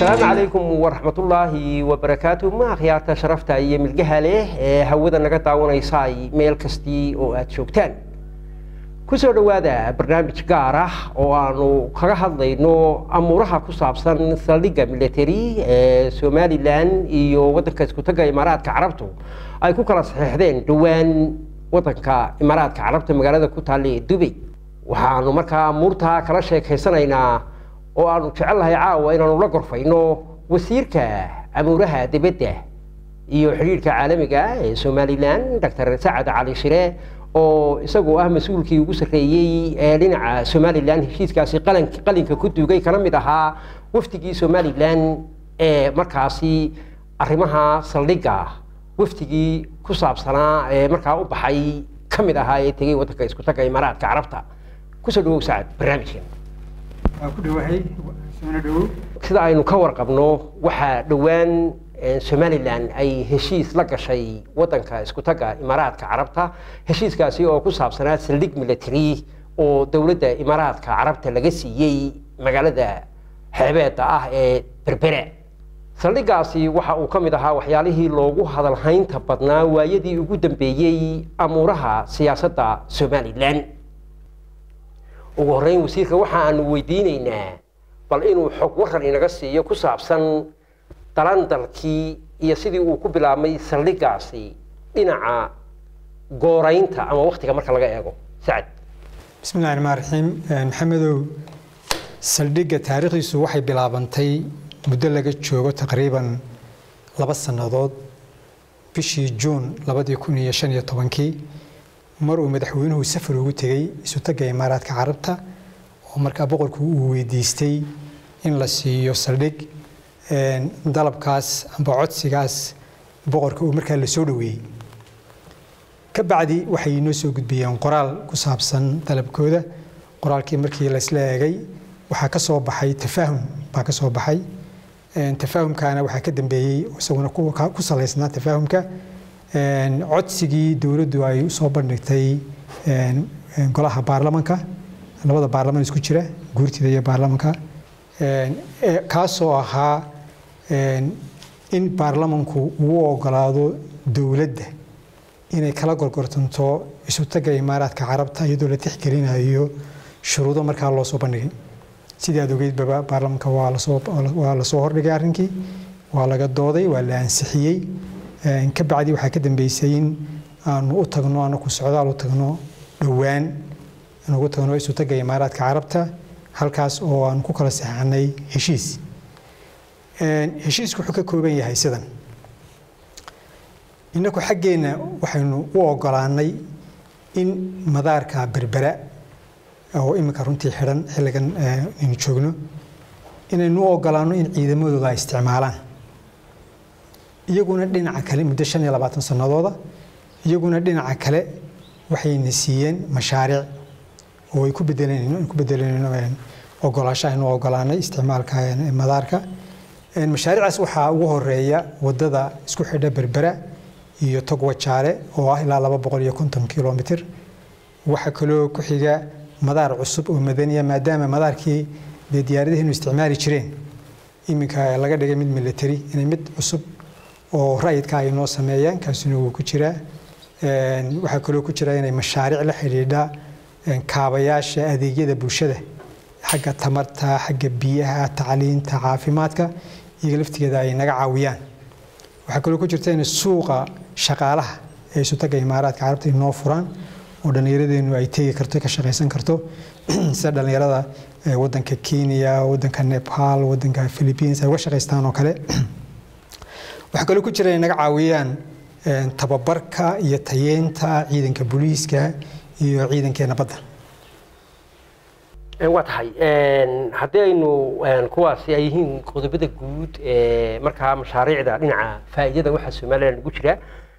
asalaamu calaykum waraxmatullaahi wabarakaatu ma akhyaarta sharafta iyo milgaha leh ee hawada naga daawanaysay meel kastii oo aada joogtaan kusoo dhowaada barnaamij gaar ah oo aanu kaga hadlayno amuuraha ku saabsan saldhigga military ee somalilan iyo waddanka iskutaga imaaraadka carabtu ay ku kala saxiixdeen dhowaan waddanka imaaraadka carabta magaalada ku taalla ee dubay waxaanu markaa amuurtaa kala sheekaysanaynaa oo aanu jecel lahay caawa inaanu la gorfayno wasiirka amuuraha dibadda iyo xidhiirhka caalamiga ee somalilan doctor sacad cali shire oo isagoo ah mas-uulkii ugu sarreeyey ee dhinaca somalilan heshiiskaasi qalinka ku duugay kana mid ahaa wafdigii somalilan ee markaasi arrimaha saldhigga wafdigii ku saabsanaa ee markaa u baxay ka mid ahaa ee tegey waddanka isku tagga imaaraadka carabta kusoo dhawow sacad barnaamijkan sida aynu ka warqabno waxaa dhowaan somalilan ay heshiis la gashay waddanka isku tagga imaaraadka carabta heshiiskaasi oo ku saabsanaa saldhig military oo dowladda imaaraadka carabta laga siiyey magaalada xeebeedda ah ee berbere saldhiggaasi waxa uu ka mid ahaa waxyaalihii loogu hadalhaynta badnaa waayadii ugu dambeeyey amuuraha siyaasadda somalilan ugu horreyn wasiirka waxa aanu weydiinaynaa bal inuu xog waran inaga siiyo ku saabsan dalandalkii iyo sidii uu ku bilaabmay saldhiggaasi dhinaca gooraynta ama waktiga marka laga eego sacad bismillahi raxmaan raxiim maxamedow saldhigga taariikhdiisu waxay bilaabantay muddo laga joogo taqriiban laba sannadood bishii juun labadii kun iyo shan iyo tobankii mar uu madaxweynuhu safar ugu tegey isutagga imaaraadka carabta oo markaa boqorku uu weydiistay in la siiyo saldhig dalabkaas amba codsigaas boqorka uu markaa la soo dhoweeyey ka bacdi waxay inoo soo gudbiyeen qoraal ku saabsan dalabkooda qoraalkii markii laysla eegay waxaa ka soo baxay tafaahum baa ka soo baxay tafaahumkaana waxaa ka dambeeyey isaguna ku salaysnaa tafaahumka codsigii dowladdu ay usoo bandhigtay golaha baarlamanka labada baarlaman isku jira guurtida iyo baarlamanka kaasoo ahaa in baarlamanku uu ogolaado dowladda inay kala gorgortanto isutagga imaaraadka carabta iyadoo la tixgelinayo shuruudo markaa loo soo bandhigay sidii aad ogeydbaba baarlamanka waa lasoo hordhigay arrinkii waa laga dooday waa la ansixiyey ka bacdi waxaa ka dambeysay in aanu u tagno anaku socdaal u tagno dhowaan aan ugu tagno isutagga imaaraadka carabta halkaas oo aanu ku kala saxanay heshiis heshiisku wuxuu ka kooban yahay sidan innaku xaggeenna waxaynu u ogolaanay in madaarka berbera oo iminka runtii xidhan xilligan aynu joogno inaynu u ogolaanno in ciidamadooda ay isticmaalaan iyaguna dhinaca kale muddo shan iyo labaatan sanadooda iyaguna dhinaca kale waxayna siiyeen mashaariic oo ay ku bedeleen ku bedeleen ogolaasho aynu ogolaanay isticmaalka madaarka mashaariicaas waxaa ugu horeeya wadada isku xidha berbera iyo togwajaale oo ah ilaa laba boqol iyo konton kilomitr waxaa kaloo ku xiga madaar cusub oo madaniya maadaama madaarkii dee diyaaradaheenu isticmaali jireen iminka laga dhigay mid military inay mid cusub oo rayidka ay noo sameeyaan kaasina wuu ku jiraa waxaa kaloo ku jira inay mashaariic la xidhiidha kaabayaasha adeegyada bulshada xagga tamarta xagga biyaha tacliinta caafimaadka iyaga laftigeeda ay naga caawiyaan waxaa kaloo ku jirta inay suuqa shaqaalaha ee isutagga imaaraadka carabta inoo furaan oo dhallinyaradeenu ay tegi karto ka shaqaysan karto sida dhallinyarada wadanka kenya wadanka nepal wadanka philippines ay uga shaqaystaan oo kale waxaa kaloo ku jira inay naga caawiyaan tababarka iyo tayeenta ciidanka booliiska iyo ciidankeena badda waa tahay haddii aynu kuwaasi ay yihiin qodobada guud ee markaa mashaariicda dhinaca faa'iidada waxaa somalilan ugu jira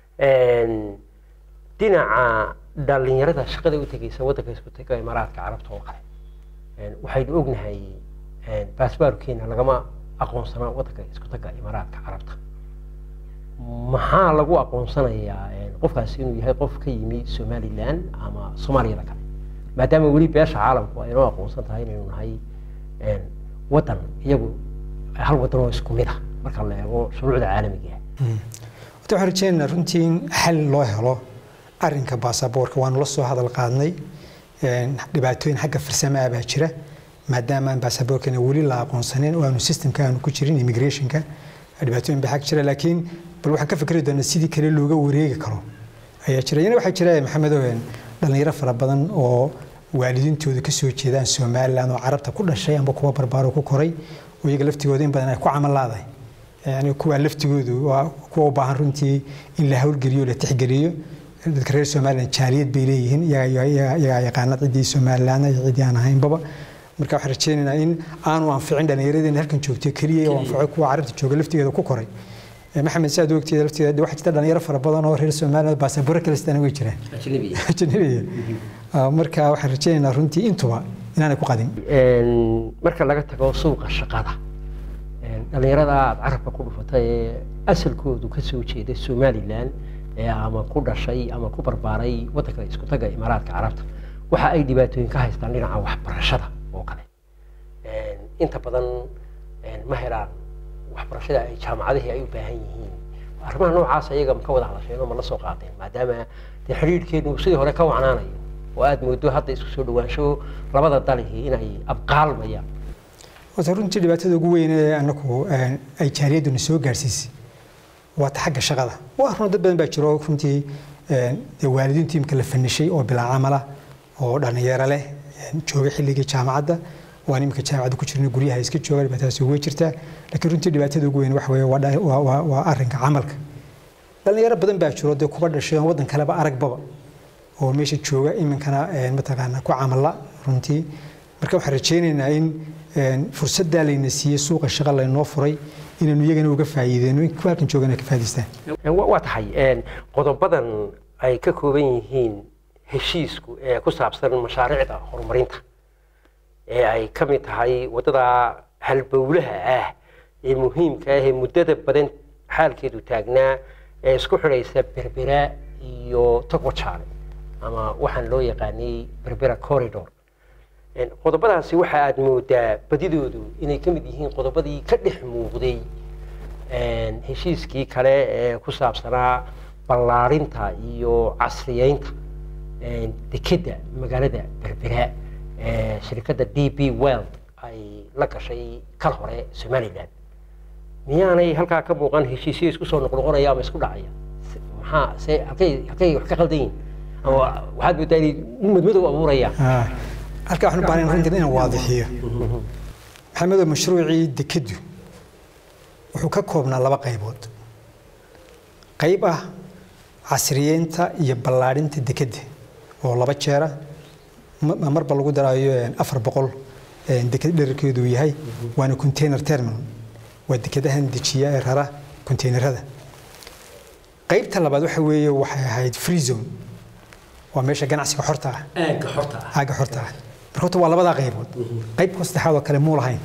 dhinaca dhallinyarada shaqada u tegeysa waddanka isku tega imaaraadka carabta oo kale waxaynu ognahay baasbaarkeena lagama aqoonsanaa waddanka isku tega imaaraadka carabta maxaa lagu aqoonsanayaa qofkaasi inuu yahay qof ka yimi somalilan ama soomaaliyada kale maadaama weli beesha caalamku ay noo aqoonsan tahay inaynu nahay waddan iyagu hal wadan oo isku mid ah marka la eego shuruucda caalamiga ah horta waxaan rajeynaynaa runtii in xal loo helo arrinka baasaboorka waanu la soo hadal qaadnay dhibaatooyin xagga farsamo ah baa jira maadaama aan baasaboorkana weli la aqoonsanin oo aanu systemka aanu ku jirin immigrationka dhibaatooyin baa xag jira laakiin bal waxaan ka fikri doonaa sidii kale looga wareegi karo ayaa jira iyana waxaa jira maxamedow dhalinyaro fara badan oo waalidiintooda ka soo jeedaan somaliland oo carabta ku dhashay amba kuwa barbaaro ku koray oo iyaga laftigooda in badan ay ku camal laadahay yani kuwa laftigoodu waa kuwa u baahan runtii in la howlgeliyo la tixgeliyo dadka reer somaliland jaaliyad bay leeyihiin iyagaa yaqaana ciddii somaliland iyo ciddii aan ahaynbaba marka waxaan rajeynaynaa in aanu anficin dhallinyaradeenna halkan joogto keliya oo anfaco kuwa carabta jooga laftigeeda ku koray maxamed si aad ogteeda lafteeda waxaa jirta dhalinyaro fara badan oo reer somaliland baasabaro kale sidana way jiraan ajnabiya marka waxaan rajeynaynaa runtii intuba inaanay ku qadin marka laga tago suuqa shaqada dhalinyarada aada carabka ku dhufatay ee asalkoodu ka soo jeeda somaliland ama ku dhashay ama ku barbaaray waddanka isku taga imaaraadka carabta waxa ay dhibaatooyin ka haystaan dhinaca waxbarashada oo kale inta badan ma helaan waxbarashada ay jaamacadihii ay u baahan yihiin arrimaha noocaas ayaga ma ka wada hadasheen oo ma la soo qaadeen maadaama dee xidhiidhkeenu sidii hore ka wacnaanayo oo aada moodo hadda isku soo dhawaansho labada dalihii inay abqaalmayaan horta runtii dhibaatada ugu weyn ee anaku ay jaaliyaduna soo gaarsiisay waa ta xagga shaqada waa run dad badan baa jiro runtii dee waalidiintu imika la fanishay oo bilaa camala oo dhalinyaro leh jooga xilligii jaamacadda waan imika jaamacadda ku jirna guryaha iska jooga dhibaatadaas way jirtaa laakiin runtii dhibaatada ugu weyn waxa weeye waa arrinka camalka dhalinyaro badan baa jiro dee kuba dhashay oon waddan kaleba aragbaba oo meesha jooga iminkana mataqaana ku camala runtii marka waxaan rajeynaynaa in fursaddaa layna siiyey suuqa shaqa laynoo furay inaynu iyagana uga faa'iideyno kuwa halkan joogana ka faa'idaystaan waa tahay qodobadan ay ka kooban yihiin heshiisku ee ku saabsan mashaariicda horumarinta ee ay ka mid tahay waddada halbowlaha ah ee muhiimka ah ee muddada badan xaalkeedu taagnaa ee isku xidhaysa berbera iyo togwajaale ama waxaan loo yaqaanay berbera corridor qodobadaasi waxa aada moodaa badidoodu inay ka mid yihiin qodobadii ka dhex muuqday heshiiskii kale ee ku saabsanaa ballaarinta iyo casriyeynta dekedda magaalada berbera ee shirkadda d b world ay la gashay kal hore somaliland miyaanay halkaa ka muuqan heshiisyo isku soo noqnoqonaya ama isku dhacaya maxaa se halkay halkay wax ka qaldan yihin ama waxaad moodaa inay madmadow abuurayaan halkaa waxaan u baahan runtii inaan waadixiyo maxamedow mashruucii dekeddu wuxuu ka koobnaa laba qaybood qayb ah casriyeynta iyo ballaadhinta dekedda oo laba jeera marba lagu daraayo afar boqol deked dherarkeedu yahay waana container terminal waa dekedahan dejiya ee rara containerada qaybta labaad waxa weeye waxay ahayd free zone waa meesha ganacsiga xorta ah aagga xorta ah aagga xorta ah marka horta waa labadaa qaybood qaybka saddexaad oo kale muu lahayn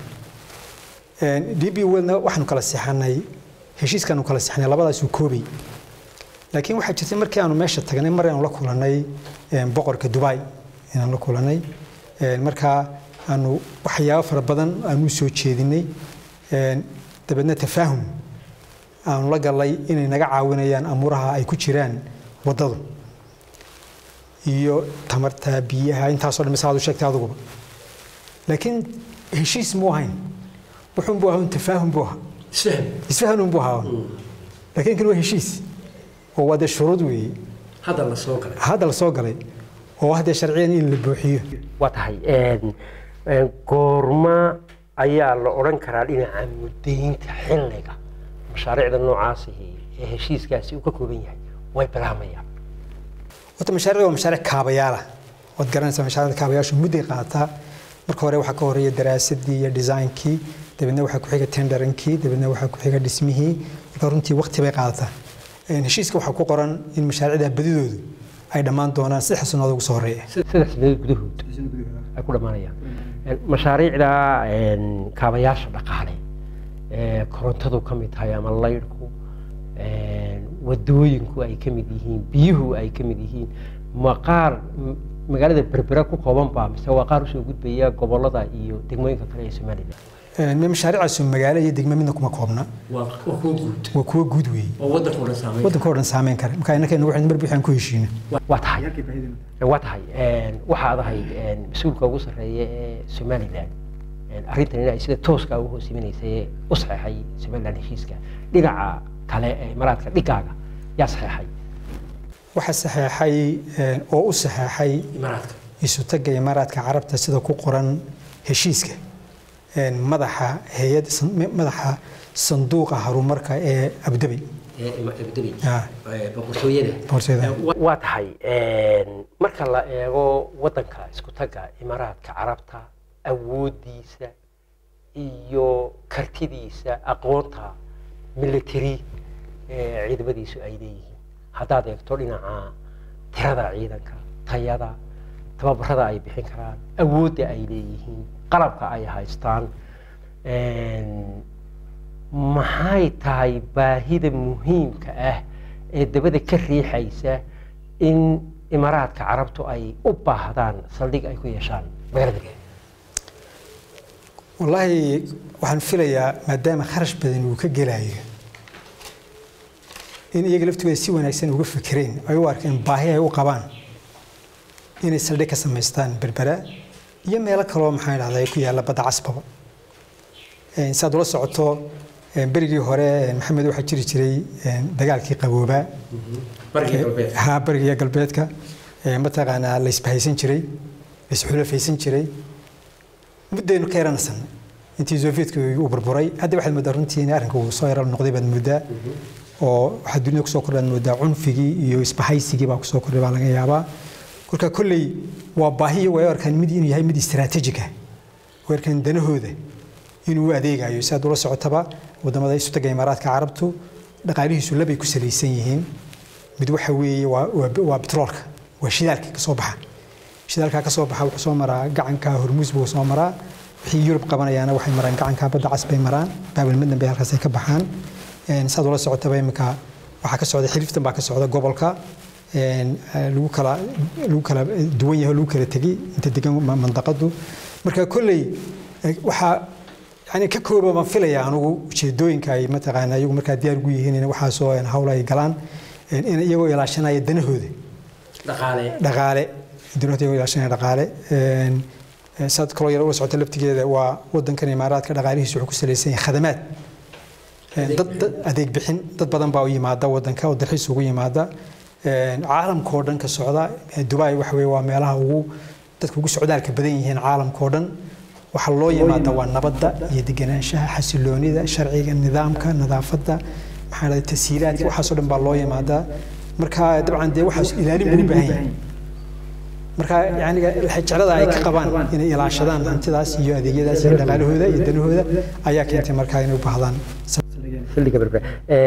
d b welna waxaanu kala seexanay heshiiskaanu kala seexanay labadaasuu koobay laakiin waxaa jirtay markii aanu meesha tagnay mar aanu la kulanay boqorka dubai inaan la kulanay markaa aanu waxyaabo fara badan aanu soo jeedinay dabeedna tafaahum aanu la galnay inay naga caawinayaan amuuraha ay ku jiraan waddadu iyo tamarta biyaha intaasoo dhan misaad u sheegtay adiguba laakiin heshiis muu ahayn wuxuun buu ahaa un tafaahum buu ahaa isfahm isfahanun buu ahaa laakiin kan waa heshiis oo waa dee shuruud weeye hadda la soo galay hadda la soo galay oo haddee sharciyan in la buuxiyo waa tahay goorma ayaa la odhan karaa dhinaca muddaynta xilliga mashaariicda noocaasihi ee heshiiskaasi uu ka kooban yahay way bilaamayaan horta mashaariicda waa mashaariic kaabayaala waad garanaysaa mashaariicda kaabayaashu mudday qaadataa marka hore waxaa ka horeeya daraasadii iyo designkii dabeedna waxaa ku xiga tenderinkii dabeedna waxaa ku xiga dhismihii marka runtii waqti bay qaadataa heshiiska waxaa ku qoran in mashaariicda badidoodu ay dhammaan doonaan saddex sannadood ugu soo horeeya saddex sanadood gudahood ay ku dhammaanayaan mashaariicda kaabayaasha dhaqaale ee korontadu ka mid tahay ama laydhku wadooyinku ay ka mid yihiin biyuhu ay ka mid yihiin maqaar magaalada berbera ku kooban baa mise waa qaar usoo gudbaya gobolada iyo degmooyinka kale ee somalilan Een, mashaariicaasu magaalo iyo degmo midna kuma koobna waa kuwa guud waa kuwo guud weeye oo wadanka dhan saameyn waddanka oo dhan saameyn kara marka innakayna waxaan mar bixaan ku heshiina waa tahay waa tahay waxaad ahayd mas-uulka ugu sarreeya ee somalilan arrintan in ay sida tooska u hoos imanaysa u saxeexay somalilan heshiiska dhinaca kale ee imaaraadka dhigaaga yaa saxeexay waxaa saxeexay een, oo u saxeexay imaaraadka isu tagga imaaraadka carabta sida ku qoran heshiiska een, madaxa hay-ad madaxa sanduuqa horumarka ee abdabi abdabi Ah. boqortooyada Boqortooyada. waa tahay marka la eego wadanka isku tagga imaaraadka carabta awoodiisa iyo kartidiisa aqoonta military ee ciidamadiisu ay leeyihiin haddaad eegto dhinaca tirada ciidanka tayada tababarada ay bixin karaan awoodda ay leeyihiin qalabka ay haystaan maxay tahay baahida muhiimka ah ee dabada ka riixaysa in imaaraadka carabtu ay u baahdaan saldhig ay ku yeeshaan magaalada Gaza? wallaahi waxaan filayaa maadaama kharash badan uu ka gelayo in iyaga laftooda si wanaagsan uga fikireen ay u arkeen baahi ay u qabaan inay saldhig ka samaystaan berbera iyo meelo kaloo maxaa dhahdaa ku yaalla badda casbaba Een, si aad ula socoto een, berigii hore een, maxamed waxaa jiri jiray een, dagaalkii qaboobaa haa bariga galbeedka ee, mataqaanaa la isbahaysan jiray la isxulafaysan jiray muddaynu ka yaranasan intii sofiyetka uu burburay hadda waxaad moodaa runtii in arrinka uu soo yara noqday baad moodaa oo waxaa dunida kusoo kordhaad moodaa cunfigii iyo isbahaysigii baa kusoo kordhay baa laga yaabaa kolka kolley waa baahi iyo way u arkaan mid inuu yahay mid istaraatiijig ah way arkaan danahooda inuu u adeegayo si aad ula socotaba wadamada isu taga imaaraadka carabtu dhaqaalihiisu labay ku salaysan yihiin mid waxa weeye waa waa- waa petroolka waa shidaalka ka soo baxa shidaalka ka soo baxa wuxuu soo maraa gacanka hormuus buu soo maraa wixii yurub qabanayaana waxay maraan gacanka badda cas bay maraan baabil midna bay halkaas ay ka baxaan Een, saad ula socotaba iminka waxaa ka socda xiliftan baa ka socda gobolka Een, eh, lagu kala lagu kala duwan yahay oo lagu kala tegay inta degan ma- mandaqadu marka kolley eh, waxaa yani ka kooba baan filaya anugu ujeedooyinka ay mataqaana iyagu markaa diyaar ugu yihiin in waxaasoo een, hawl ay galaan een, in iyagoo ilaashanaya danahooda dhaqaale dhaqaale dunida iyagoo ilaashanaya dhaqaale Een, eh, saad kaloo yar ula socota laftigeeda waa wadankan imaaraadka dhaqaalihiisu wuxuu ku salaysan yahay khadamaad Een, dad dad- adeeg bixin dad badan baa u yimaada wadanka oo dalxiis ugu yimaada Een, caalamka oo dhan ka socda Eh, dubai waxa weye waa meelaha ugu dadka ugu socdaalka badan yihiin caalamka oo dhan waxaa loo yimaada waa nabadda iyo deganaanshaha xasiloonida sharciga nidaamka nadaafadda maxaa dhahday tasiilaadka waxaasoo dhan baa loo yimaadaa marka dabcan dee waxaas ilaalin buu u baahan yahay marka yani jeclada ay ka qabaan inay ilaashadaan hantidaas iyo adeegyadaas iyo dhaqaalahooda iyo danahooda ayaa keentay markaa inay u baahdaan xilliga berbera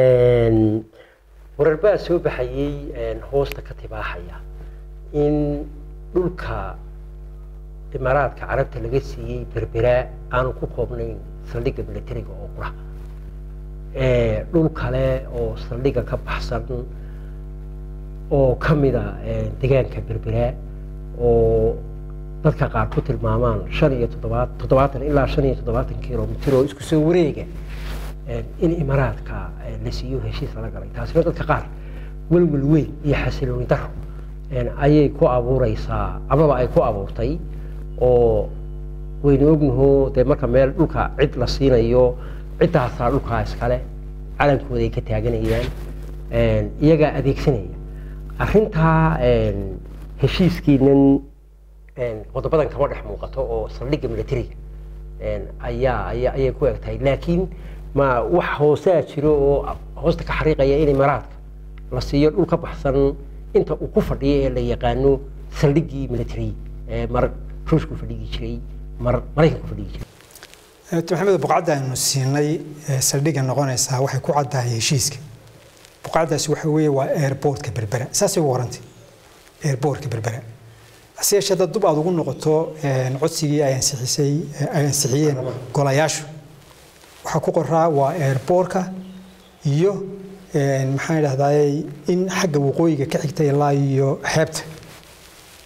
warar baa soo baxayey een, hoosta ka tibaaxaya in dhulka imaaraadka carabta laga siiyey berbera aanu ku koobnayn saldhigga militariga oo qura Ee, dhul kale oo saldhigga ka baxsan oo ka mida een, deegaanka berbera oo dadka qaar ku tilmaamaan shan iyo toddobaad toddobaatan ilaa shan iyo toddobaatan kilomitir oo isku soo wareega een, in imaaraadka een, la siiyo heshiis lala galay taasina dadka qaar welwel weyn iyo xasilooni daro een, ayay ku abuureysaa amaba ay ku abuurtay oo waynu ognaho dee marka meel dhulka cid la siinayo ciddaasaa dhulkaa iskale calankooda ay ka taaganayaan een, iyagaa adeegsanaya arrintaa een, heshiiskiinan een, qodobadan kama dhex muuqato oo saldhigga militariga een, ayaa ayaa ayay ku eg tahay laakiin ma wax hoosaa jiro oo hoosta ka xariiqaya in imaaraadka la siiyo dhul ka baxsan inta uu ku fadhiyo ee la yaqaano saldhiggii military ee mar ruushku fadhigi jiray mar maraykanku fadhigi jiray Dr. maxamed buqacda aynu siinay ee saldhigga noqonaysaa waxay ku caddahay heshiiska buqacdaasi waxa weeye waa airportka berbera saasay ugu warantay airportka berbera hase yeeshee dad dub aad ugu noqoto een, codsigii ay ansixisay ee ay ansixiyeen golayaashu waxaa ku qoraa waa airportka iyo een, maxaan idhahdaa in xagga waqooyiga ka xigta ilaa iyo xeebta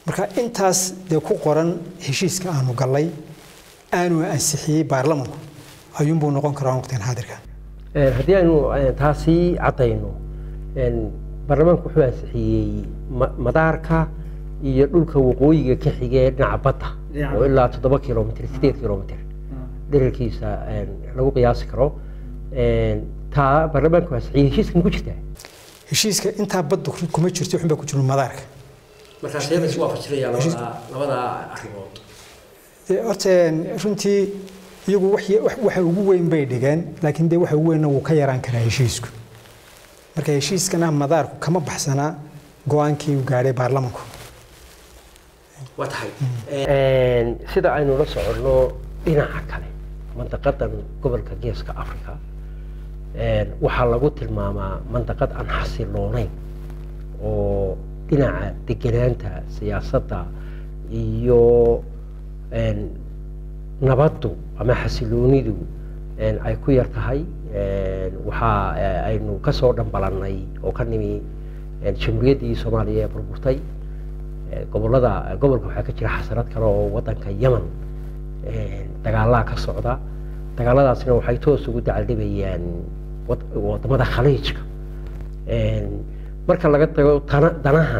marka intaas dee ku qoran heshiiska aanu gallay aanu ansixiyey baarlamanku ayuunbuu noqon karaa waqtigan xaadirka haddii aynu taasi caddayno baarlamaanku wuxuu ansixiyey madaarka iyo dhulka waqooyiga ka xige dhinaca badda oo ilaa toddoba kilomitr sideed kilomitr dherarkiisa lagu qiyaasi karo taa baarlamaanku ansixiyey heshiiska ma ku jirtaa heshiiska intaa badda kuma jirto waxun baa ku jiro madaarka markaa see la isu waafajinaya labada labada arrimood horta runtii iyagu waxa ugu weyn bay dhigeen laakiin dee waxa ugu weynna wuu ka yaraan karaa heshiisku marka heshiiskana madaarku kama baxsanaa go-aankii uu gaadhay baarlamanku waa tahay sida aynu la soconno dhinaca kale mandaqadan gobolka geeska africa waxaa lagu tilmaamaa mandaqad aan xasiloonayn oo dhinaca deganaanta siyaasadda iyo nabaddu ama xasiloonidu ay ku yar tahay waxaa aynu kasoo dhambalannay oo ka nimi jamhuuriyaddii soomaaliya ee burburtay gobolada gobolka waxaa ka jira xasarad kale oo wadanka yemen dagaalaha ka socda dagaaladaasna waxay toos ugu dacaldhibayaan wadamada khaliijka marka laga tago danaha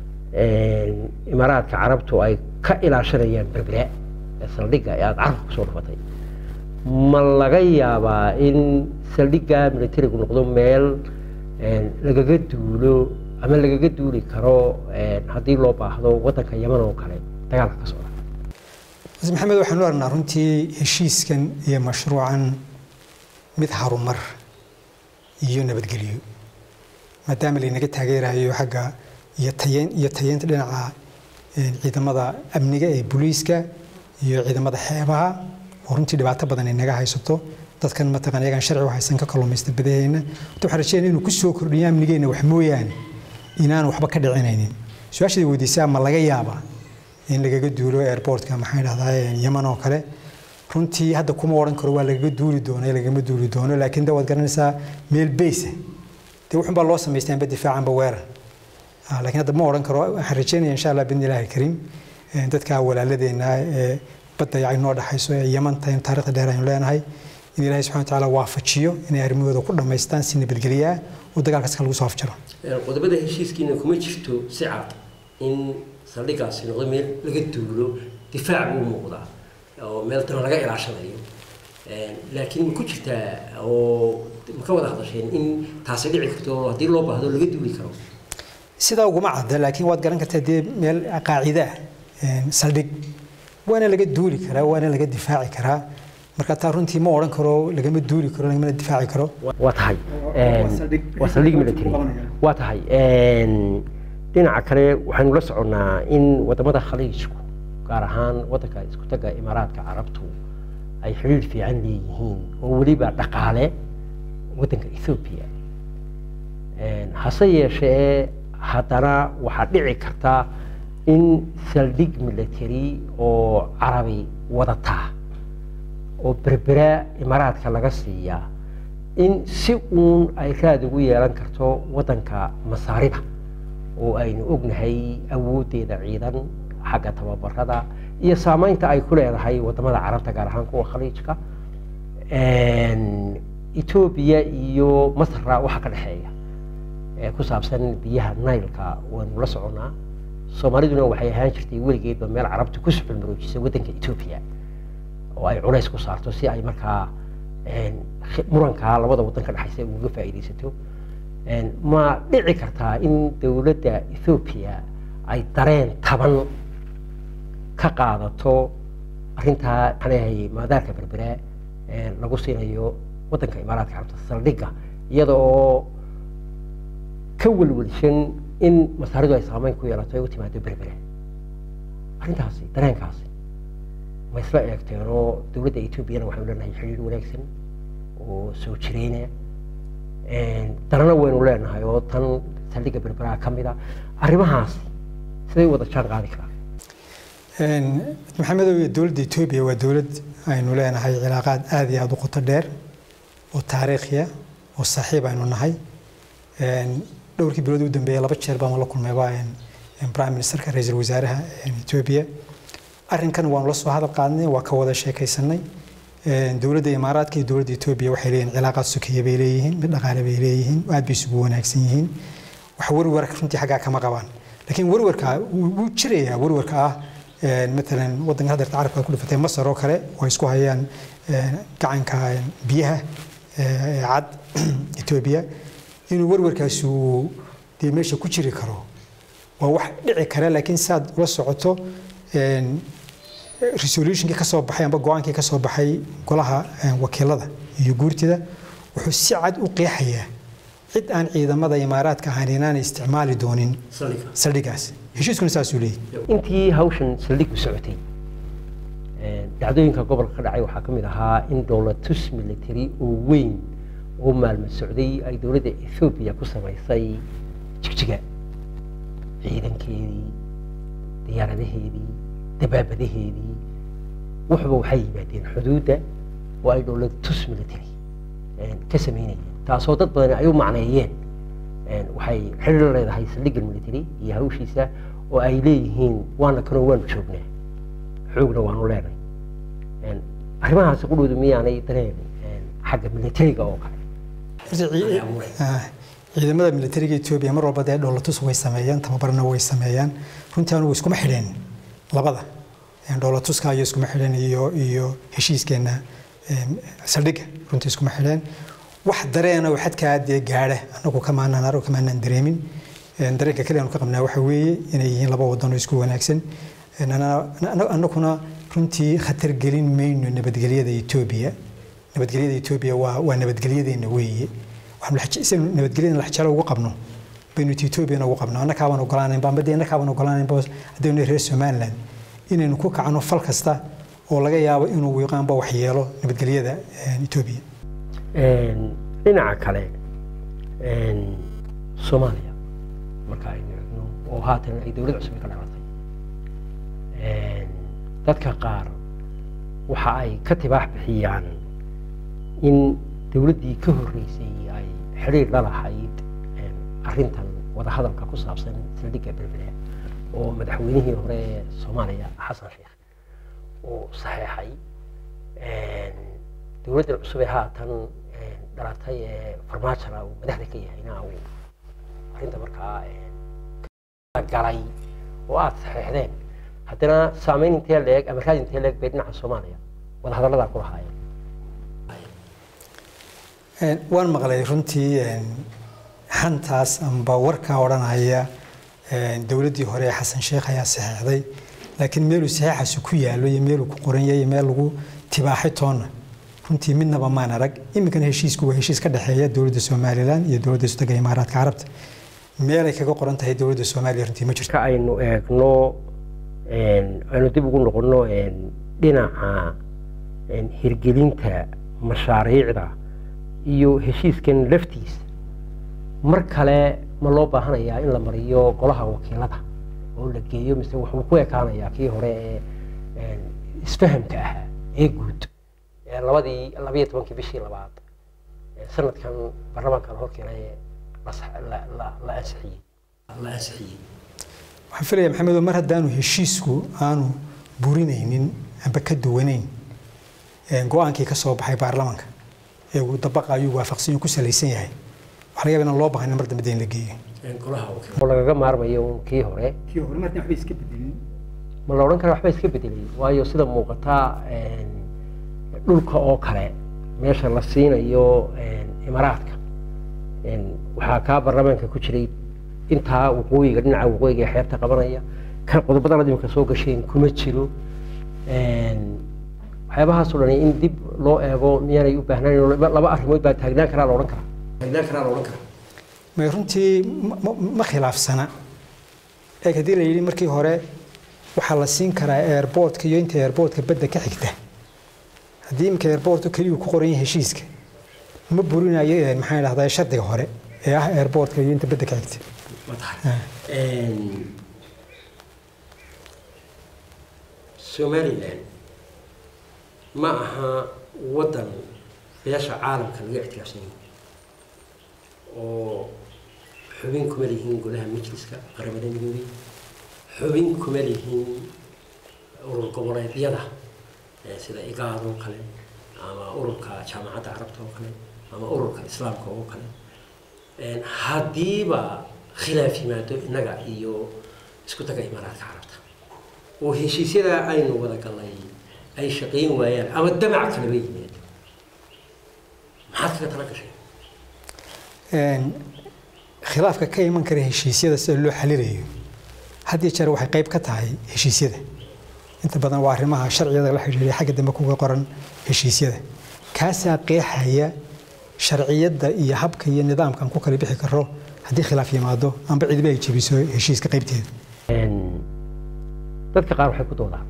imaaraadka carabtu ay ka ilaashanayaan berbera ee saldhigga ee aada carabka kusoo dhufatay ma laga yaabaa in saldhigga militarigu noqdo meel lagaga duulo ama lagaga duuli karo haddii loo baahdo wadanka yeman oo kale dagaalka ka socda maxamed waxaanu aragnaa runtii heshiiskan iyo mashruucan mid harumar iyo nabadgelyo maadaama laynaga taageerayo xagga iyo tayeyn iyo tayeynta dhinaca ciidamada amniga ee booliiska iyo ciidamada xeebaha oo runtii dhibaato badan ay naga haysato dadkan mataqan iyagaan sharci haysan ka kalluumaysta badaheenna horta waxaan rajeynaya inuu ku soo kordhiyo amnigeenna wax mooyaane inaan waxba ka dhicinaynin su-aashaday weydiisaa ma laga yaabaa in lagaga duulo airportka maxaa dhahdaa yeman oo kale runtii hadda kuma odhan karo waa lagaga duuli doono lagama duuli doono laakiin de waad garanaysaa meel beysa dee wuxun baa loo samaystay anba difaacanba weerar laakiin hadda ma odhan karo waxaan rajeynaya insha allah bidni ilaahi kariim dadka walaaladeenna ee badda ay noo dhaxayso ee yeman tahay taarikhda dheer aynu leenahay in ilaahay subxana watacaala waafajiyo inay arrimahooda ku dhammaystaan si nabadgelyo ah oo dagaalkaas lagu soo afjaro qodobada heshiiskiina kuma jirto si cad in saldhiggaasi noqdo meel laga duulo difaac buu muuqdaa oo meel dana laga ilaashanayo laakiin ma ku jirtaa oo ma ka wada hadasheen in taasi dhici karto oo haddii loo baahdo laga duuli karo sidaa uguma cadda laakiin waad garan kartaa dee meel qaacida ah saldhig waana laga duuli karaa waana laga difaaci karaa marka taa runtii ma odhan karo lagama duuli karo lagamana difaaci karo waa tahay waa saldhig military waa tahay dhinaca kale waxaynu la soconnaa in wadamada khaliijku gaar ahaan wadanka isku taga imaaraadka carabtu ay xidhiir fiican leeyihiin oo weliba dhaqaale wadanka ethoobiya hase yeeshee haddana waxaa dhici karta in saldhig military oo carabi wadataa oo berbera imaaraadka laga siiyaa in si uun ay raad ugu yeelan karto wadanka masaarida oo aynu ognahay awooddeeda ciidan xagga tababarada iyo saameynta ay ku leedahay wadamada carabta gaar ahaan kuwa khaliijka etoobiya iyo masra waxa ka dhexeeya ee ku saabsan biyaha nailka waynu la soconnaa soomaaliduna waxay ahaan jirtay weligeedba meel carabta ku suxulmaroojisay waddanka etoobiya oo ay culays ku saarto si ay markaa murankaa labada waddan ka dhexaysa uga faa'iidaysato ma dhici kartaa in dowladda ethoobiya ay dareen taban ka qaadato arrintaa maxaan leeyahay maadaarka berbera lagu siinayo waddanka imaaraadka carabta saldhigga iyada oo ka welwelshan in masaaridu ay saameyn ku yeelato ay u timaado berbera arrintaasi dareenkaasi ma isla eegteen oo dowladda etoobiyana waxaynu leenahay xidhiir wanaagsan oo soo jireyna danana waynu leenahay oo tan saldhigga berberaha ka mid a arrimahaasi siday wada jaan qaadi karaan maxamedow iyo dowladda etoobiya waa dowlad aynu leenahay cilaaqaad aada iyo aada u qoto dheer oo taariikhiya oo saaxiib aynu nahay dhowrkii bilood u dambeeyay laba jeer baan la kulmayba prime ministerka ra-iisul wasaaraha etoobiya arrinkan waanu la soo hadal qaadnay waa ka wada sheekaysanay dowladda imaaraadka iyo dowladda etoobiya waxay leeyihin cilaaqaad sokeeye bay leeyihiin mid dhaqaale bay leeyihiin aad bay isugu wanaagsan yihiin wax warwar runtii xaggaa kama qabaan laakiin warwarka wuu jirayaa warwarka ah matalan waddanka hadeerta carabka ku dhifatay masar oo kale oo isku hayaan gacanka biyaha cad etoobiya inuu warwarkaasi uu dee meesha ku jiri karo waa wax dhici kara laakiin saad ula socoto resolutionkii ka soo baxay amba go-aankii ka soo baxay golaha wakiilada iyo guurtida wuxuu si cad u qeexayaa cid aan ciidamada imaaraadka ahayn inaanay isticmaali doonin saldhigaas heshiiskuna saasuu leeyahy intii hawshan saldhigu socotay dhacdooyinka gobolka ka dhacay waxaa ka mid ahaa in dowlatus military oo weyn oo maalmo socday ay dowladda ethoobiya ku samaysay jigjiga ciidankeedii diyaaradaheedii dabaabadaheedii wuxuba waxay yimaadeen xuduudda oo ay dowlatus military ka samaynayeen taasoo dad badani ay u macneeyeen waxay xidhiir leedahay saldhigga military iyo hawshiisa oo ay leeyihiin waana kanoo waanu joognaa xoogna waanu leenay arrimahaasi qudhoodu miyaanay dareen xagga militariga oo kale ciidamada militariga etoobiya mar walba dee dhoolatus way sameeyaan tababarna way sameeyaan runtii anugu iskuma xidheen labada dhoolatuska iyo iskuma xidheen iyo iyo heshiiskeenna saldhigga runtii iskuma xidheen wax dareena oo xadkaa dee gaadha anagu kamaanaan anagu kamaanaan dareemin dareenka kale aanu ka qabnaa waxa weeye inay yihiin laba wadan oo isku wanaagsan annaguna runtii khatar gelin mayno nabadgelyada etoobiya nabadgelyada etoobiya waa waa nabadgelyadeena weeye waxaanu nabadgelyada laxjalo ugu qabno baynu etoobiyana ugu qabno annakaabaan ogolaanaynba amba dee annakaabaan ogolaanaynba haddaynu reer somaliland inaynu ku kacno fal kasta oo laga yaabo inuu wiiqaanba waxyeelo nabadgelyada etoobiya dhinaca kale soomaaliya marka aynu eegno oo haatan ay dowlad cusub ka dhalatay dadka qaar waxa ay ka tibaax bixiyaan in dowladdii ka horreysay ay xidhiir la lahayd arrintan wadahadalka ku saabsan saldhigga belbele oo madaxweynihii hore ee soomaaliya xasan sheekh uu saxeexay dowladdan cusub ee haatan dhalatay ee farmaajona uu madaxda ka yahayna uu arrinta markaa galay oo aada saxeexdeen haddana saameyn intee leeg ama raad intee leeg bay dhinaca soomaaliya wadahadalladaa ku lahaayeen waan maqlay runtii xantaas amba warkaa odhanaya dowladdii hore ee xasan sheekh ayaa saxeexday laakiin meeluu saxeexaasi ku yaallo iyo meeluu ku qoran yahay iyo meel lagu tibaaxay toonna runtii midnaba maan arag iminkana heshiisku waa heshiis ka dhexeeya dowladda somalilan iyo dowladda sutaga imaaraadka carabta meelay kaga qoran tahay dowladda soomaaliya runtii ma jirto ka aynu eegno aynu dib ugu noqonno dhinaca hirgelinta mashaariicda iyo heshiiskan laftiisa mar kale ma loo baahanayaa in la mariyo golaha wakiilada oo la geeyo mise wuxuu ku ekaanayaa kii hore ee isfahamka ahaa ee guud labadii labayo tobankii bishii labaad sanadkan baarlamaanka la horkeenay la ansixiyey la ansixiyey waxaan filaya maxamedo mar haddaanu heshiisku aanu burinaynin amba ka duwanayn go-aankii ka soo baxay baarlamaanka ee uu dabaqayo waafaqsan ku salaysan yahay waxaa laga yaba inaan loo baahnayn mar dambe in la geeyo oo lagaga maarmayo kii hore kii hore marna waxba iska bedelin ma la odhan kara waxba iska bedelay waayo sida muuqataa dhulka oo kale meesha la siinayo imaaraadka waxaa kaa baarlamaanka ku jiray intaa waqooyiga dhinaca waqooyiga ee xeebta qabanaya kan qodobada la imika soo gasheen kuma jiro waxyaabahaasoo dhan in dib loo eego miyaanay u baahnaan laba arrimood baa taagnaan karaa la odhan karaa taagnaan karaa la odhan karaa may runtii ma khilaafsana eeg haddii la yidhi markii hore waxaa la siin karaa airboortka iyo inta airboortka badda ka xigta haddii iminka airboortka keliyu ku qoran yahay heshiiska ma burinayo maxaan idhahdaa shardiga hore ee ah airboortka iyo inta badda ka xigta somalilan ma aha waddan beesha caalamka laga ictiraafsan yahay oo xubin kuma lihiin golaha majliska qaramada midoobay xubin kuma lihin urur goboleedyada sida igaad oo kale ama ururka jaamacadda carabta oo kale ama ururka islaamka oo kale haddiiba khilaaf yimaado innaga iyo isku taga imaaraadka carabta oo heshiisyada aynu wada galnay ay shaqayn waayaan ama damac kalaba yimaado maxaad kaga tala gashay khilaafka ka iman kara heshiisyada sida loo xalinayo had iyo jeer waxay qayb ka tahay heshiisyada inta badan waa arrimaha sharciyada la xidhiidhay xagga dambe kuga qoran heshiisyada kaasaa qeexaya sharciyadda iyo habka iyo nidaamkan ku kala bixi karo haddii khilaaf yimaado amba cidiba ay jebiso heshiiska qaybteeda dadka qaar waxay ku doodaan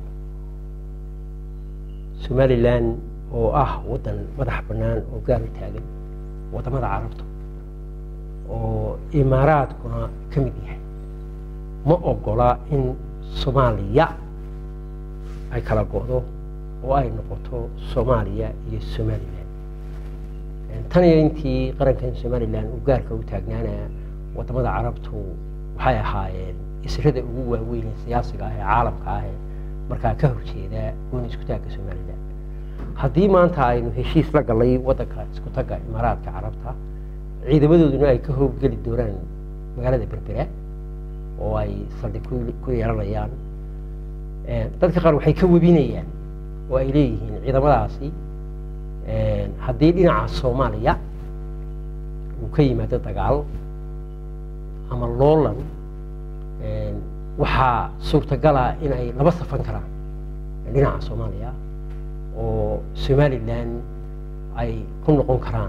somalilan oo ah waddan madax bannaan oo gaar u taagan waddamada carabta oo imaaraadkuna ka mid yahay ma ogola in soomaaliya ay kala go'do oo ay noqoto soomaaliya iyo somalilan tan iyo intii qarankan somalilan uu gaarka u taagnaana waddamada carabtu waxay ahaayeen israda ugu waaweyn ee siyaasiga ah ee caalamka ah ee markaa ka horjeeda gooni isku taagga somalilan haddii maanta aynu heshiis la gallay waddanka isku tagga imaaraadka carabta ciidamadooduna ay ka howlgeli doonaan magaalada berbera oo ay saldhig ku yeelanayaan dadka qaar waxay ka webinayaan oo ay leeyihiin ciidamadaasi haddii dhinaca soomaaliya uu ka yimaado dagaal ama loolan waxaa suurtagala in ay laba safan karaan dhinaca soomaaliya oo somalilan ay ku noqon karaan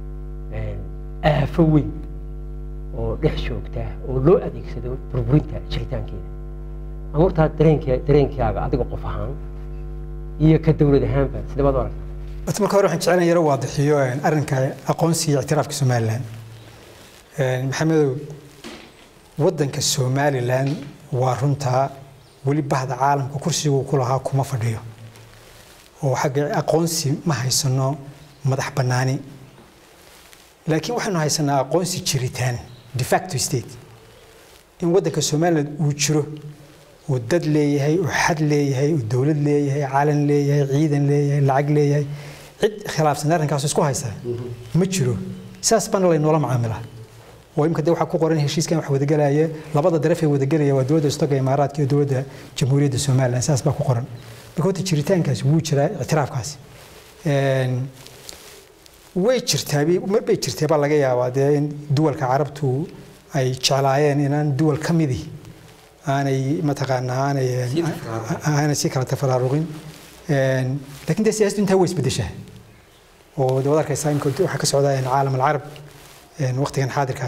aafo weyn oo dhex joogta oo loo adeegsado burburinta jiritaankeeda amurtaa dareenka dareenkaaga adiga qof ahaan iyo ka dowlad ahaanba sidee baad u aragtaa horta marka hore waxaan jeclaan yaro waadixiyo arrinka aqoonsiga iyo ictiraafka somalilan maxamedow waddanka somalilan waa runtaa weli bahda caalamka kursiguu ku lahaa kuma fadhiyo oo xagga aqoonsi ma haysano madax bannaani laakiin waxaynu haysanaa aqoonsi jiritaan de facto state in waddanka somaliland uu jiro uu dad leeyahay uu xad leeyahay uu dowlad leeyahay calan leeyahay ciidan leeyahay lacag leeyahay cid khilaafsan arrinkaas isku haysaa ma jiro saas baana laynoola macaamilaa oo imika de waxaa ku qoran heshiiskan wax wadagelaya labada daraf ee wadagelaya waa dowladda istoga imaaraadka iyo dowladda jamhuuriyadda somaliland saas baa ku qoran marka horta jiritaankaasi wuu jiraa ictiraafkaasi way jirtaa mar bay jirtee baa laga yaabaa dee in duwalka carabtu ay jeclaayeen inaan duwal ka midi aanay mataqaanaa aanay aanay si kala tafaraaruqin laakiin dee siyaasaddu intaa way isbedeshaa oo dee wad arkaysaa imika waxaa ka socda caalam alcarab waqtigan xaadirka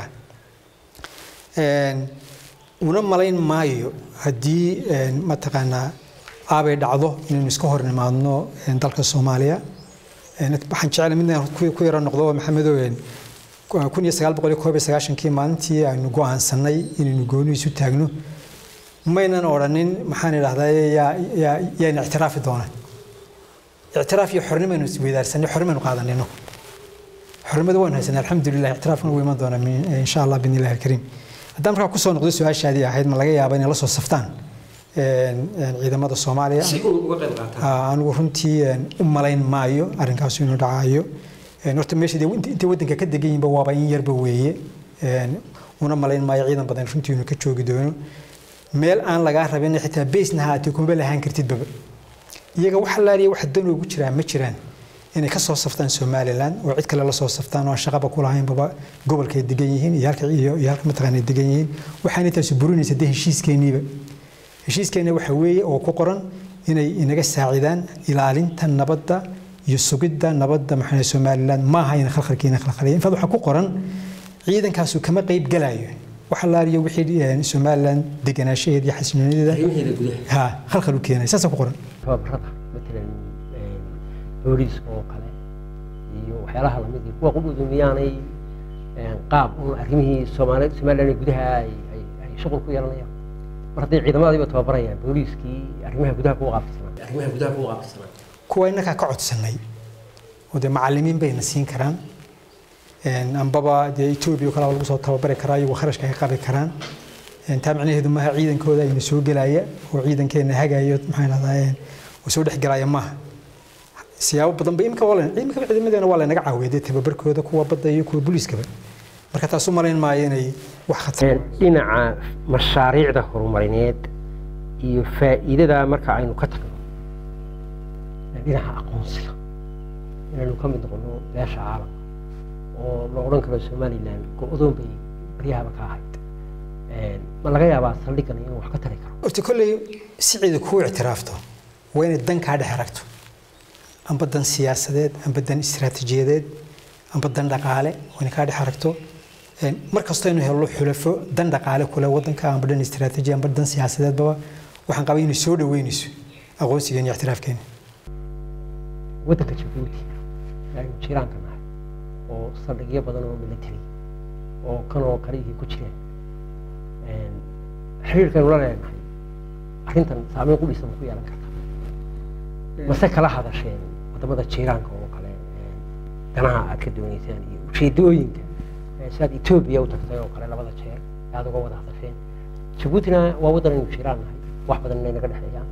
ah una malayn maayo haddii mataqaanaa aabay dhacdo inaynu iska hor nimaadno dalka soomaaliya waxaan jeclay midna ku yaro noqdo maxamedow kun iyo sagaal boqol iyo koob iyo sagaashankii maalintii aynu go'aansanay inaynu gooni isu taagno maynan odhanin maxaan idhahdaa yaana ictiraafi doonaan ictiraaf iyo xornimaynu isweydaarsanay xornimaynu qaadanayno xornimada waanu haysanay alxamdulilah ictiraafkuna wuu iman doonaa insha allah bidni illahi alkariim haddaan markaa kusoo noqdo su-aashaadii ahayd ma laga yaaba inay la soo saftaan ciidamada soomaaliya anigu runtii u malayn maayo arrinkaasu inuu dhacayo horta meesha intay waddanka ka degan yihinba waaba in yarba weeye una malayn maayo ciidan badan runtii inuu ka joogi doono meel aan lagaa rabin xitaa beysna haatee kuma lahaan kartidbaba iyaga wax laaliya wax danoogu jiraa ma jiraan inay ka soo saftaan somalilan oo cid kale la soo saftaan oo aan shaqaba ku lahaynbaba gobolkay degan yihiin iyo halka iyo halka mataqaana degan yihiin waxaana intaasu burinaysa dee heshiiskeeniiba heshiiskeena waxa weeye oo ku qoran inay inaga saacidaan ilaalinta nabadda iyo sugidda nabadda maxaa somalilan maaha in khalkhalkiina khalkhaliya infaad waxaa ku qoran ciidankaasu kama qayb galayo waxa laaliyo wixii somalilan deganaanshaheeda iyo xasiloonideeda ha khalkhal u keenaya saasaa ku qoran tababarada matalan booliiska oo kale iyo waxyaalaha lamid kuwa qudhudu miyaanay qaab un arrimihii soomaali somalilan gudaha ay shuqul ku yeelanayaan mar hadday ciidamadiiba tababarayaan booliiskii arrimaha gudaha kuwa qaabisnaa arrimaha gudaha kuwa qaabisnaa kuwa innagaa ka codsanay oo dee macallimiin bayna siin karaan ambaba dee etoobiya oo kale lagu soo tababari karaa iyagoo kharashka ka qabi karaan taa micnaheedu maaha ciidankooda ayna soo gelaya oo ciidankeena hagayo maxaan dhahdaa oo soo dhex gelaya maaha siyaabo badan ba imika waa imika ciidamadeena waa laynaga caawiya dee tababarkooda kuwa badda iyo kuwa booliiskaba marka taas u malayn maayo inay wax khatar dhinaca mashaariicda horumarineed iyo faa'iidada marka aynu ka tagno dhinaca aqoonsiga inaynu ka mid noqono beesha caalamka oo la odhan karo somaliland go-doon bay baryahaba ka ahayd ma laga yaabaa saldhigan inuu wax ka tari karo horta kolley si ciida kuu ictiraafto waa inay dan kaa dhex aragto amba dan siyaasadeed amba dan istiraatiijiyadeed amba dan dhaqaale waa inay kaa dhex aragto mar kastoo aynu helno xulafo dan dhaqaale kule wadanka amba dan istiraatiiji amba dan siyaasadeedbaba waxaan qabay inay soo dhaweynayso aqoonsigeena iyo ictiraafkeena waddanka jabuuti aynu jiraanka nahay oo saldhigyo badan oo military oo kan oo kalihii ku jireen xiriirkaynu la leenahay arrintan saameyn qudhiisa ma ku yeelan karta mase kala hadasheen wadamada jiiraanka oo kale danaha aad ka dooneysaan iyo ujeedooyinka sidaad etoobiya u tagtay oo kale labada jeer aad uga wada hadasheen jabuutina waa waddan aynu jiraan nahay wax badan inay naga dhexeeyaan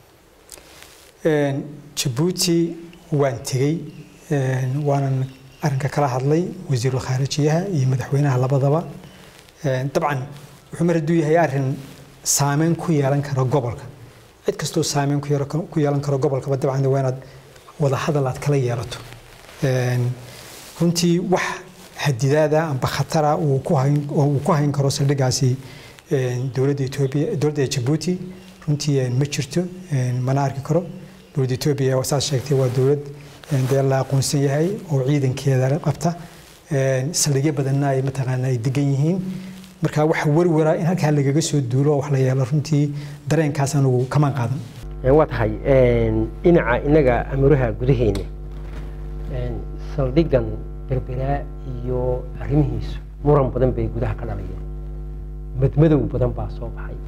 jabuuti waan tegey waanan arrinka kala hadlay wasiiru khaarijiyaha iyo madaxweynaha labadaba dabcan wuxuu mar hadduu yahay arrin saameyn ku yeelan karo gobolka cid kastoo saameyn ku yeelan karo gobolkaba dabcan waa inaad wada hadal aad kala yeelato runtii wax hadidaada amba khatara uu ku hayn oo uu ku hayn karo saldhigaasi dowladda etoobiya dowladda jabuuti runtii ma jirto mana arki karo dowladda etoobiya saad sheegtay waa dowlad dee la aqoonsan yahay oo ciidankeeda qabta saldhigyo badanna ay mataqaana ay degan yihiin marka waxa warwara in halkaa lagaga soo duulo wax la yeelo runtii dareenkaas anugu kamaan qaadan waa tahay dhinaca inaga amuraha gudaheena saldhigan berberaa iyo arrimihiisu muran badan bay gudaha ka dhalayeen madmadow badan baa soo baxay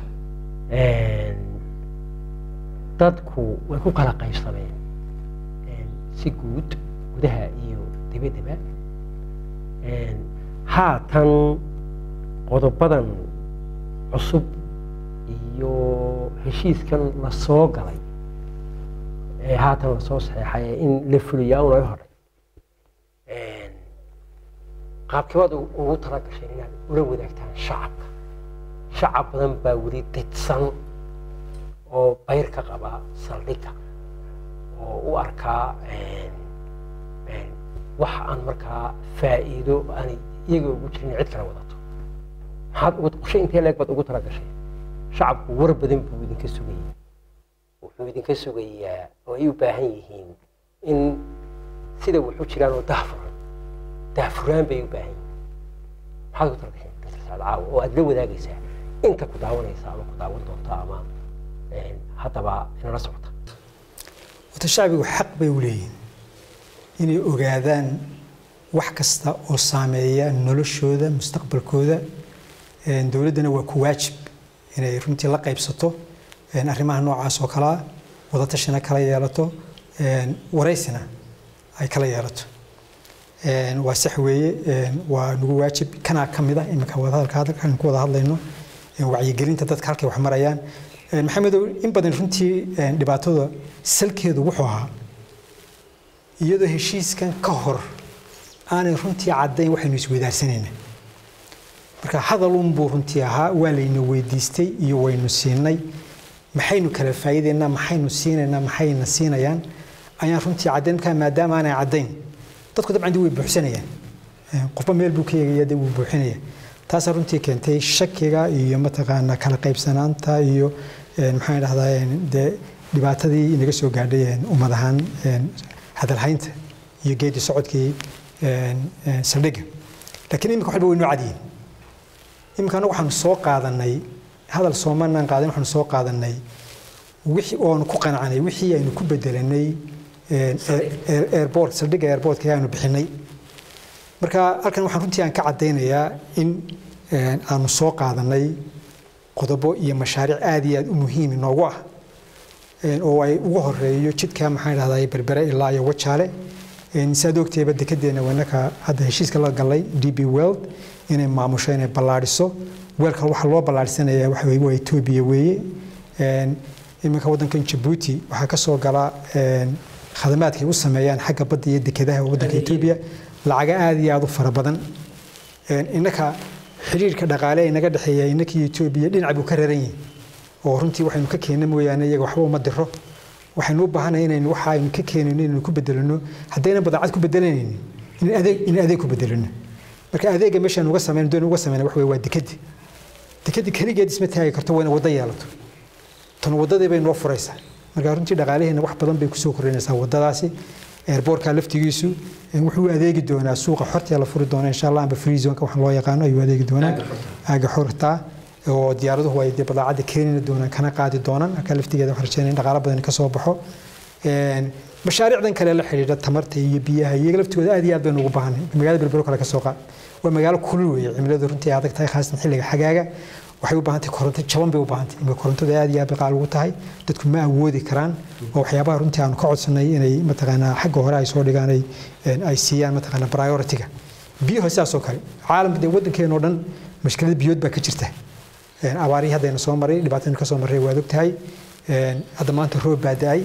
dadku way ku kala qaybsameen si guud gudaha iyo dibaddaba haatan qodobadan cusub iyo heshiiskan la soo galay ee haatan lasoo saxeexay in la fuliyaa una hodhay qaabkibaad ugu tala gasheen inaad ula wadaagtaan shacabka shacab badan baa weli didsan oo bayr ka qaba saldhigga oo u arkaa wax aan markaa faa'iido aanay iyaga ugu jirin cid kale wadato maxaad ugu qushe intee leeg baad ugu tala gasheen shacabku war badan buu idinka sugayay wuxuu idinka sugayaa oo ay u baahan yihiin in sida wuxu jiraan oo dahfuran dahfuraan bay u baahan yihiin maxaad ugu tala gasheen dr saad caawa oo aad la wadaagaysaa inta ku daawanaysa ama ku daawan doonta ama haddaba inala socota wata shacbigu xaq bay u leeyihin inay ogaadaan wax kasta oo saameeya noloshooda mustaqbalkooda dowladdana waa ku waajib inay runtii la qaybsato arrimaha noocaas oo kalea wadatashina kala yeelato waraysina ay kala yeelato waa sax weeye waa nagu waajib kanaa ka mid ah iminka wadahadalka hadalkan ku wada hadlayno wacyigelinta dadka halkay wax marayaan maxamedow in badan runtii dhibaatada salkeedu wuxuu ahaa iyadoo heshiiskan ka hor aanay runtii caddayn waxaynu isweydaarsanayna marka hadalunbuu runtii ahaa waa layna weydiistay iyo waynu siinay maxaynu kala faa'iidaynaa maxaynu siinaynaa maxayna siinayaan ayaan runtii caddayn markaa maadaama aanay caddayn dadku dabcan dee way buuxsanayaan qofba meel buu ka eegaya dee wuu buuxinaya taasaa runtii keentay shakiga iyo mataqaana kala qaybsanaanta iyo maxaan dhahdaa dee dhibaatadii inaga soo gaadhay ummad ahaan hadalhaynta iyo geedi socodkii saldhigga laakiin imika waxba way noo cadyihin imika anagu waxaanu soo qaadanay hadal soomanaan qaadan waxaanu soo qaadanay wixii oonu ku qanacnay wixii aynu ku bedelanay airport saldhigga airportka aanu bixinay marka halkan waxaan runtii aan ka caddaynayaa in aanu soo qaadanay qodobo iyo mashaariic aad iyo aad u muhiim inoogu ah oo ay ugu horeeyo jidka maxaan dhahdaa berbere ilaa iyo wajaale saad ogteeba dekedeena wanaka hadda heshiiska la galay d b world inay maamusho inay ballaadhiso weelka waxa loo ballaarhsanayaa waxa weye waa etoobiya weeye iminka waddankan jabuuti waxaa ka soo gala khadamaadkay u sameeyaan xagga badda iyo dekedaha waddanka etoobiya lacaga aada iyo aada u fara badan innaka xidhiirka dhaqaale ee naga dhexeeya innakii etoobiya dhinac buu ka raran yihin oo runtii waxaynu ka keenna mooyaane iyaga waxba uma diro waxaynu u baahanay inaynu waxa aynu ka keenayno inaynu ku bedelano haddaynan badeecad ku bedelanaynin in adeeg in adeeg ku bedelano marka adeega meeshaan uga sameyn doon uga sameyn wax weeye waa dekedi dekedi keligeed isma taagi karto waa ina waddo yeelato tan waddadii bay noo furaysaa marka runtii dhaqaalaheena wax badan bay kusoo kordhinaysaa waddadaasi airbortka laftigiisu wuxuu adeegi doonaa suuqa xorta la furi doona insha allah amba free zonka waxaan loo yaqaano ayuu adeegi doonaa aaga xorta oo diyaaraduhu ay dee badeecadda keenina doonaan kana qaadi doonaan marka laftigeeda waxaan rajeynaya in dhaqaalo badan ka soo baxo mashaariicdan kale la xidhiidha tamarta iyo biyaha iyaga laftigooda aad iyo aad baynu ugu baahanay magaalada berbero kale ka soo qaad waa magaalo kulul weeye cimiladu runtii adag tahay khaasatan xilliga xagaaga waxay u baahan tahay koronto jaban bay u baahan tahay imika korontada aad iyo aad bay qaal ugu tahay dadku ma awoodi karaan oo waxyaabaha runtii aanu ka codsanay inay mataqaanaa xagga hore ay soo dhigaan ay ay siiyaan mataqaanaa priority-ga biyaha sidaas oo kale caalamka dee waddankeena oo dhan mashkilada biyood baa ka jirta abaarihii haddayna soo maray dhibaataynu ka soo marray waad ogtahay hadda maanta roob baa da-ay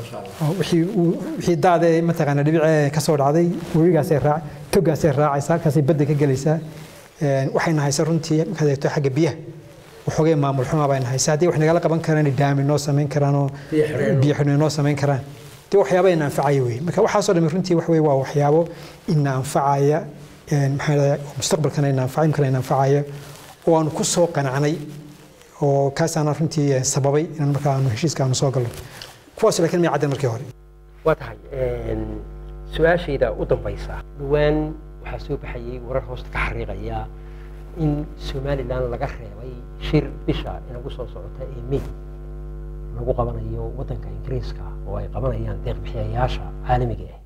wixii daadee mataqaanaa dhibicee ka soo dhacday webigaasay raac togaasay raacaysaa halkaasay badda ka gelaysaa waxayna haysa runtii markaad eegto xagga biyaha waxoogay maamul xumaa bayna haysa haddii wax nagala qaban karaan daami noo samayn karaan oo biyo xidhno noo samayn karaan dee waxyaaba ina anfacaya wey marka waxaasoo dhami runtii wax wey waa waxyaabo ina anfacaya maxaa dhahay mustaqbalkana ina anfacay imkana ina anfacaya oo aanu ku soo qanacnay oo kaasaana runtii sababay inaan markaa aanu heshiiska aanu soo galno kuwaas laakiin may caddan markii hore waa tahay su-aashayda u dambaysa dhowaan waxaa soo baxayay warar hoosta ka xariiqaya in somalilan laga reebay shir bisha inagu soo socota ee may lagu qabanayo waddanka ingiriiska oo ay qabanayaan deeqbixiyayaasha caalamiga ah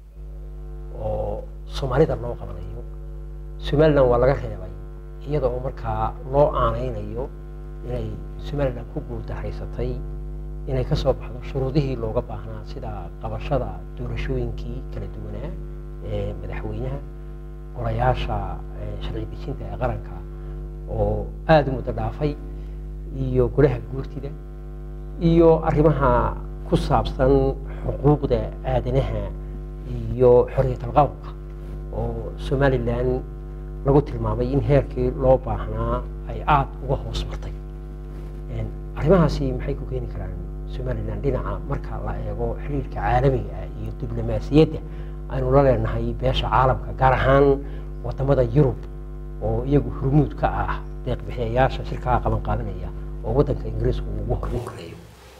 oo soomaalida loo qabanayo somalilan waa laga reebay iyada oo markaa loo aanaynayo inay somalilan ku guuldahaysatay inay ka soo baxdo shuruudihii looga baahnaa sida qabashada doorashooyinkii kala duwanaa ee madaxweynaha golayaasha sharci dejinta ee qaranka oo aada u muddo dhaafay iyo golaha guurtida iyo arrimaha ku saabsan xuquuqda aadanaha iyo xorriyatal qowlka oo somalilan lagu tilmaamay in heerkii loo baahnaa ay aada uga hoos martay arrimahaasi maxay ku keeni karaan somalilan dhinaca marka la eego xiriirka caalamiga ah iyo diblomaasiyadda aynu la leenahay beesha caalamka gaar ahaan wadamada yurub oo iyagu hurmuud ka ah deeqbixiyayaasha shirkaha qaban qaadanaya oo waddanka ingiriiska uu ugu horin kareeyo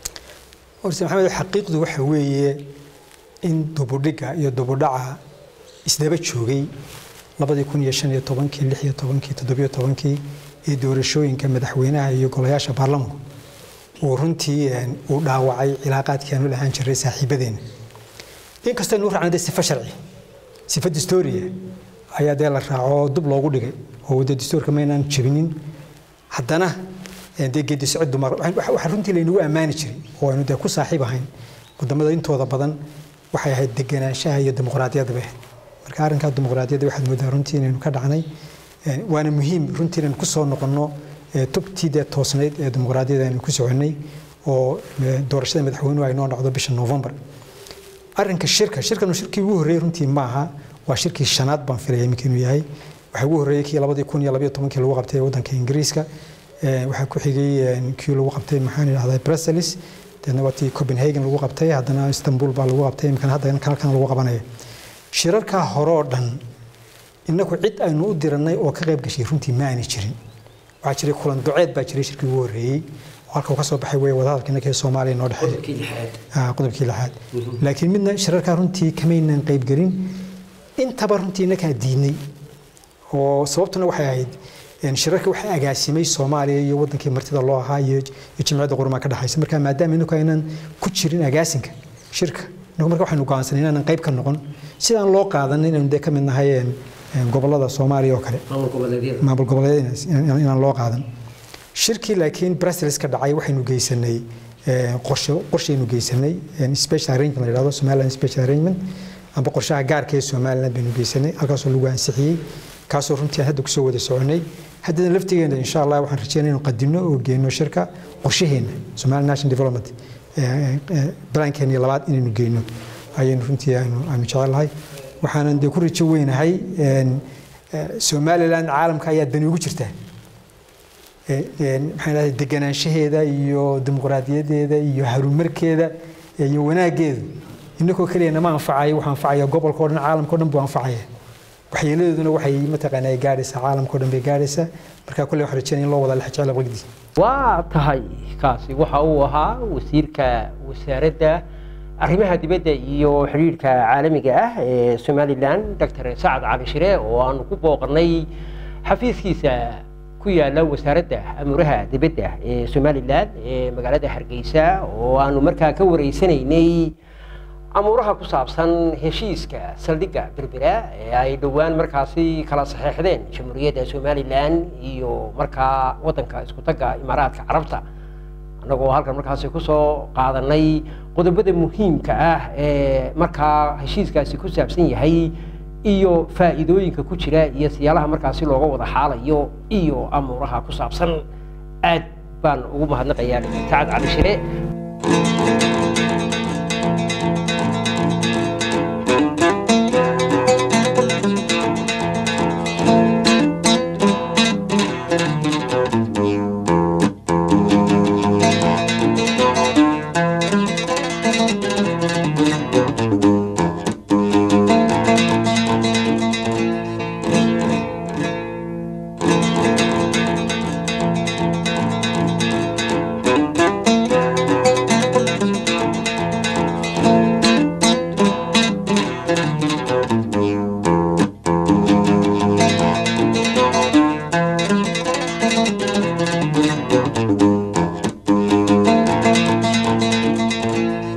horse maxamed xaqiiqdu waxa weeye in dubudhiga iyo dubudhaca isdaba joogay labadii kun iyo shan iyo tobankii lix iyo tobankii toddobiyo tobankii ee doorashooyinka madaxweynaha iyo golayaasha baarlamanku uu runtii uu dhaawacay cilaaqaadkii aanu lahaan jiray saaxiibadeena inkastoo aynu u raacnay dee sifa sharci sifa distooriya ayaa dee la raaco dub loogu dhigay oo dee distoorka maynaan jebinin haddana dee geedi socod dumar waxaa runtii laynagu ammaani jiray oo aynu dee ku saaxiib ahayn wadamada intooda badan waxay ahayd deganaanshaha iyo dimuqraadiyadda bay ahayd marka arrinkaa dimuqraadiyadda waxaad moodaa runtii inaynu ka dhacnay waana muhiim runtii inaynu kusoo noqonno tubtii dee toosnayd ee dimuqraadiyadda aynu ku soconnay oo doorashada madaxweynuhu ay noo dhacdo bisha novembar arrinka shirka shirkanu shirkii ugu horreeyey runtii maaha waa shirkii shanaad baan filaya iminka inuu yahay waxaa ugu horreeyey kii labadii kun iyo labayo tobankii lagu qabtay waddanka ingiriiska waxaa ku xigay kii lagu qabtay maxaan idhahdaa brussels deedna waa tii copenhagen lagu qabtay haddana istanbul baa lagu qabtay imikana hadda halkan lagu qabanaya shirarkaa hore oo dhan innagu cid aynu u dirannay oo ka qayb gashay runtii ma aanay jirin waxaa jiray kulan duceed baa jiray shirkii ugu horreeyey oo halka uu ka soo baxay wey wadahadalka innaka ee soomaaliya noo dhexeeya qodobkii lixaad laakiin midna shirarkaa runtii kamaynan qaybgelin intaba runtii innakaa diidnay oo sababtuna waxay ahayd shirarka waxaa agaasimay soomaaliya iyo wadankii martida loo ahaa iyo jimciyadda qurumaa ka dhexaysa marka maadaama inagu aynan ku jirin agaasinka shirka inagu marka waxaynu go'aansanay inaanan qayb ka noqon sidaan loo qaadan inaynu dee ka mid nahay gobolada soomaaliya oo kale maamul goboleedyada inaan loo qaadan shirkii laakiin brussels ka dhacay waxaynu geysanay qorshe qorshaynu geysanay special arrangement la yidhahdo somaliland special arrangement amba qorshaha gaarka ee somaliland baynu geysanay halkaasoo lagu ansixiyey kaasoo runtii aan hadda kusoo wada soconay haddana laftigeena insha allah waxaan rajeynaya inuu qadimno oo geyno shirka qorshaheena somali national development balankeenii labaad inaynu geyno ayaynu runtii aynu aynu jecelahay waxaanan dee ku rajo weynahay somaliland caalamka ayaa dani ugu jirtaa maxaan idhahday deganaanshaheeda iyo dimuqraadiyadeeda iyo harumarkeeda iyo wanaaggeedu innakoo keliya nama anfacayo waxaa anfacaya gobolka o dhan caalamka o dhan buu anfacaya waxyeeladooduna waxay mataqaana ay gaadhaysaa caalamka o dhan bay gaadhaysaa marka kolley waxaan rajeynaya in loo wada lex jecel waqdi waa tahay kaasi waxa uu ahaa wasiirka wasaaradda arrimaha dibadda iyo xidhiidhka caalamiga ah ee somalilan doctor sacad cali shire oo aanu ku booqanay xafiiskiisa ku yaala wasaaradda amuraha dibadda ee somalilan ee magaalada hargeysa oo aanu markaa ka wareysanaynay amuuraha ku saabsan heshiiska saldhigga berbera ee ay dhowaan markaasi kala saxeexdeen jamhuuriyadda somalilan iyo markaa waddanka isku tagga imaaraadka carabta annagoo halkan markaasi kusoo qaadanay qodobada muhiimka ah ee markaa heshiiskaasi ku saabsan yahay iyo faa'iidooyinka ku jira iyo siyaalaha markaasi looga wada xaalayo iyo amuuraha ku saabsan aad baan ugu mahadnaqayaa sacad cali shire